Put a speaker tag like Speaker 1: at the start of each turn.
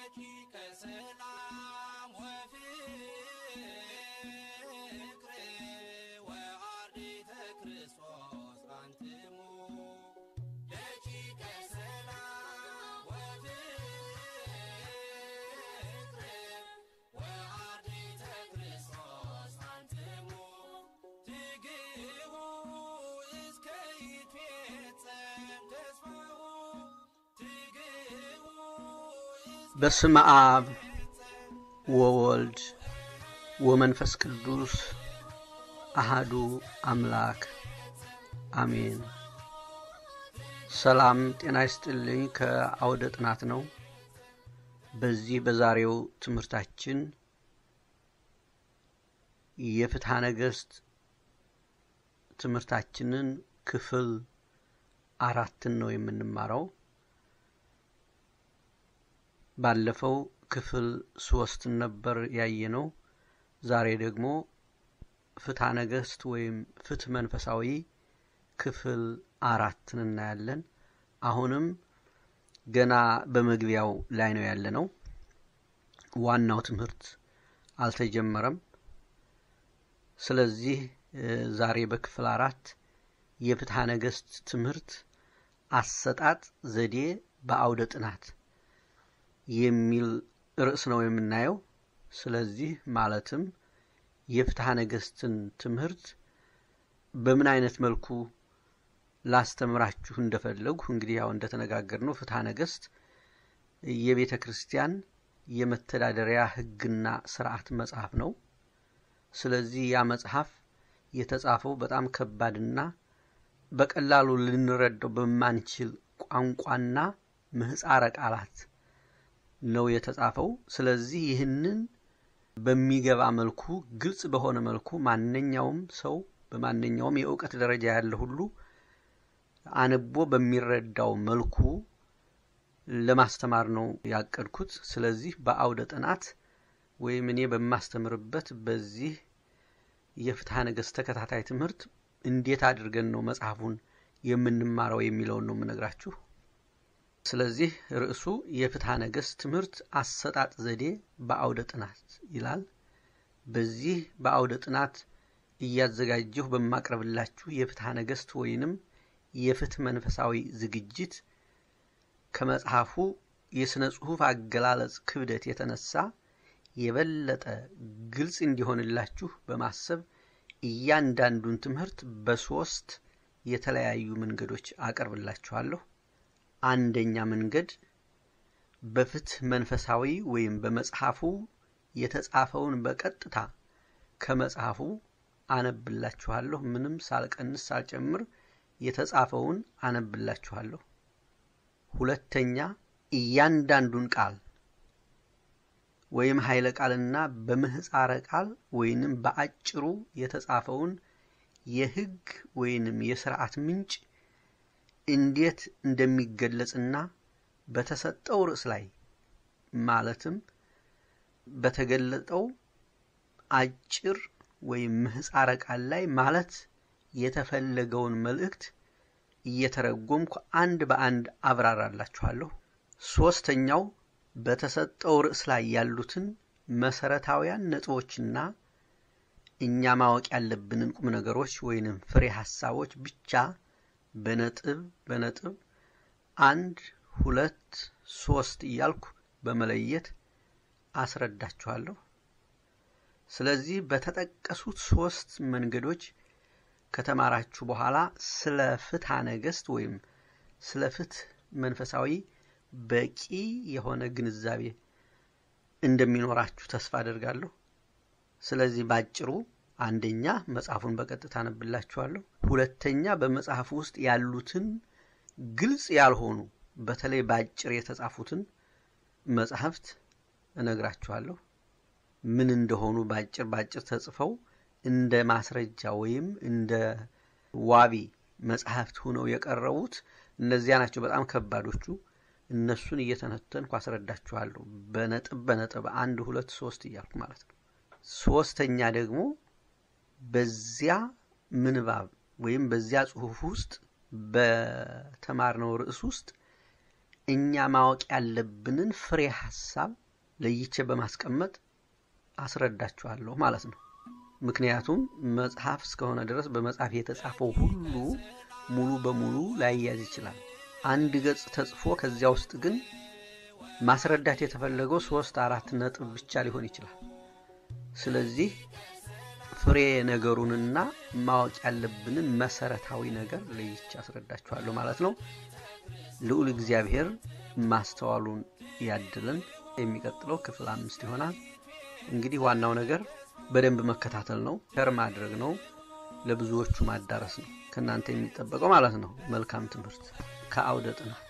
Speaker 1: ደቂቀ ሰላም ወፍቅር ወአርዲተ ክርስቶስ አንትሙ ደቂቀ ሰላም ወፍቅር ወአርዲተ ክርስቶስ አንትሙ ትግቡ እስከ ይትፌጸም ተስፋሁ ትግቡ
Speaker 2: በስመ አብ ወወልድ ወመንፈስ ቅዱስ አሃዱ አምላክ አሜን። ሰላም ጤና ይስጥልኝ። ከአውደ ጥናት ነው። በዚህ በዛሬው ትምህርታችን የፍትሐ ነገሥት ትምህርታችንን ክፍል አራትን ነው የምንማረው። ባለፈው ክፍል ሶስትን ነበር ያየነው። ዛሬ ደግሞ ፍትሐ ነገሥት ወይም ፍትህ መንፈሳዊ ክፍል አራትን እናያለን። አሁንም ገና በመግቢያው ላይ ነው ያለነው። ዋናው ትምህርት አልተጀመረም። ስለዚህ እ ዛሬ በክፍል አራት የፍትሐ ነገሥት ትምህርት አሰጣጥ ዘዴ በአውደ ጥናት የሚል ርዕስ ነው የምናየው። ስለዚህ ማለትም የፍትሐ ነገሥትን ትምህርት በምን አይነት መልኩ ላስተምራችሁ እንደፈለጉ እንግዲህ ያው እንደተነጋገርነው ፍትሐ ነገሥት የቤተ ክርስቲያን የመተዳደሪያ ሕግና ስርዓት መጽሐፍ ነው። ስለዚህ ያ መጽሐፍ የተጻፈው በጣም ከባድና በቀላሉ ልንረዳው በማንችል ቋንቋና ምህፃረ ቃላት ነው የተጻፈው። ስለዚህ ይህንን በሚገባ መልኩ ግልጽ በሆነ መልኩ ማንኛውም ሰው በማንኛውም የእውቀት ደረጃ ያለ ሁሉ አንቦ በሚረዳው መልኩ ለማስተማር ነው ያቀድኩት። ስለዚህ በአውደ ጥናት ወይም እኔ በማስተምርበት በዚህ የፍትሐ ነገሥት ተከታታይ ትምህርት እንዴት አድርገን ነው መጽሐፉን የምንማረው የሚለውን ነው የምነግራችሁ። ስለዚህ ርዕሱ የፍትሐ ነገሥት ትምህርት አሰጣጥ ዘዴ በአውደ ጥናት ይላል። በዚህ በአውደ ጥናት እያዘጋጀሁ በማቅረብላችሁ የፍትሐ ነገሥት ወይንም የፍትህ መንፈሳዊ ዝግጅት ከመጽሐፉ የሥነ ጽሑፍ አገላለጽ ክብደት የተነሳ የበለጠ ግልጽ እንዲሆንላችሁ በማሰብ እያንዳንዱን ትምህርት በሶስት የተለያዩ መንገዶች አቀርብላችኋለሁ። አንደኛ መንገድ በፍትህ መንፈሳዊ ወይም በመጽሐፉ የተጻፈውን በቀጥታ ከመጽሐፉ አነብላችኋለሁ። ምንም ሳልቀንስ ሳልጨምር የተጻፈውን አነብላችኋለሁ። ሁለተኛ እያንዳንዱን ቃል ወይም ኃይለ ቃልና በምህፃረ ቃል ወይንም በአጭሩ የተጻፈውን የሕግ ወይንም የስርዓት ምንጭ እንዴት እንደሚገለጽና በተሰጠው ርዕስ ላይ ማለትም በተገለጠው አጭር ወይም ምህፃረ ቃል ላይ ማለት የተፈለገውን መልእክት እየተረጎምኩ አንድ በአንድ አብራራላችኋለሁ። ሶስተኛው በተሰጠው ርዕስ ላይ ያሉትን መሰረታዊያን ነጥቦችና እኛ ማወቅ ያለብንን ቁም ነገሮች ወይንም ፍሬ ሀሳቦች ብቻ በነጥብ በነጥብ አንድ ሁለት ሶስት እያልኩ በመለየት አስረዳችኋለሁ። ስለዚህ በተጠቀሱት ሶስት መንገዶች ከተማራችሁ በኋላ ስለ ፍትሐ ነገሥት ወይም ስለ ፍትህ መንፈሳዊ በቂ የሆነ ግንዛቤ እንደሚኖራችሁ ተስፋ አደርጋለሁ። ስለዚህ ባጭሩ አንደኛ መጽሐፉን በቀጥታ አነብላችኋለሁ። ሁለተኛ በመጽሐፉ ውስጥ ያሉትን ግልጽ ያልሆኑ በተለይ በአጭር የተጻፉትን መጽሐፍት እነግራችኋለሁ። ምን እንደሆኑ በአጭር በአጭር ተጽፈው እንደ ማስረጃ ወይም እንደ ዋቢ መጽሐፍት ሆነው የቀረቡት እነዚያ ናቸው በጣም ከባዶቹ። እነሱን እየተነተንኩ አስረዳችኋለሁ በነጥብ በነጥብ አንድ ሁለት ሶስት እያልኩ ማለት ነው። ሶስተኛ ደግሞ በዚያ ምንባብ ወይም በዚያ ጽሑፍ ውስጥ በተማርነው ርዕስ ውስጥ እኛ ማወቅ ያለብንን ፍሬ ሀሳብ ለይቼ በማስቀመጥ አስረዳችኋለሁ ማለት ነው። ምክንያቱም መጽሐፍ እስከሆነ ድረስ በመጽሐፍ የተጻፈው ሁሉ ሙሉ በሙሉ ላይያዝ ይችላል። አንድ ገጽ ተጽፎ ከዚያ ውስጥ ግን ማስረዳት የተፈለገው ሶስት አራት ነጥብ ብቻ ሊሆን ይችላል። ስለዚህ ፍሬ ነገሩንና ማወቅ ያለብንን መሰረታዊ ነገር ለይቼ አስረዳችኋለሁ ማለት ነው። ልዑል እግዚአብሔር ማስተዋሉን ያድልን። የሚቀጥለው ክፍል አምስት ይሆናል። እንግዲህ ዋናው ነገር በደንብ መከታተል ነው፣ ሸር ማድረግ ነው፣ ለብዙዎቹ ማዳረስ ነው ከእናንተ የሚጠበቀው ማለት ነው። መልካም ትምህርት ከአውደ ጥናት